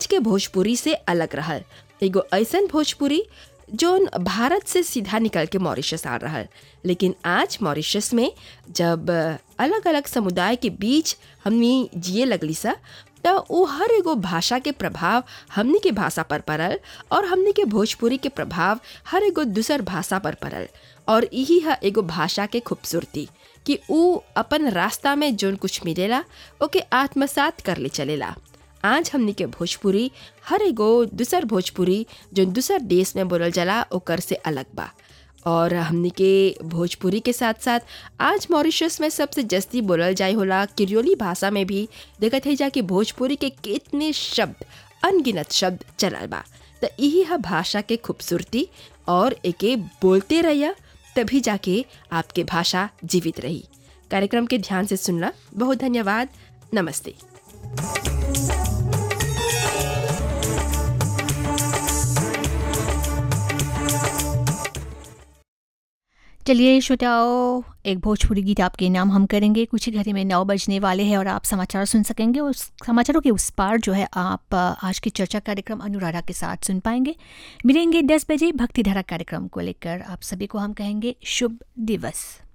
के भोजपुरी से अलग रहल एगो ऐसन भोजपुरी जोन भारत से सीधा निकल के मॉरिशस आ रहल लेकिन आज मॉरिशस में जब अलग अलग समुदाय के बीच हमनी जिए लगली सा तो वो हर एगो भाषा के प्रभाव हमनी के भाषा पर पड़ल और हमनी के भोजपुरी के प्रभाव हर एगो दूसर भाषा पर पड़ल और यही है एगो भाषा के खूबसूरती कि ऊ अपन रास्ता में जोन कुछ मिलेला ओके आत्मसात कर ले चलेला आज हमनी के भोजपुरी हर एगो दूसर भोजपुरी जो दूसर देश में बोलल जाला ओकर से अलग बा और हमनी के भोजपुरी के साथ साथ आज मॉरिशस में सबसे जस्ती बोलल जाए होला किरियोली भाषा में भी देखत है जा कि भोजपुरी के कितने शब्द अनगिनत शब्द चलल बा तो यही है भाषा के खूबसूरती और एके बोलते रहिया तभी जाके आपके भाषा जीवित रही कार्यक्रम के ध्यान से सुनना बहुत धन्यवाद नमस्ते चलिए श्रोताओ एक भोजपुरी गीत आपके नाम हम करेंगे कुछ ही घड़ी में नौ बजने वाले हैं और आप समाचार सुन सकेंगे उस समाचारों के उस पार जो है आप आज की चर्चा कार्यक्रम अनुराधा के साथ सुन पाएंगे मिलेंगे दस बजे भक्तिधारा कार्यक्रम को लेकर आप सभी को हम कहेंगे शुभ दिवस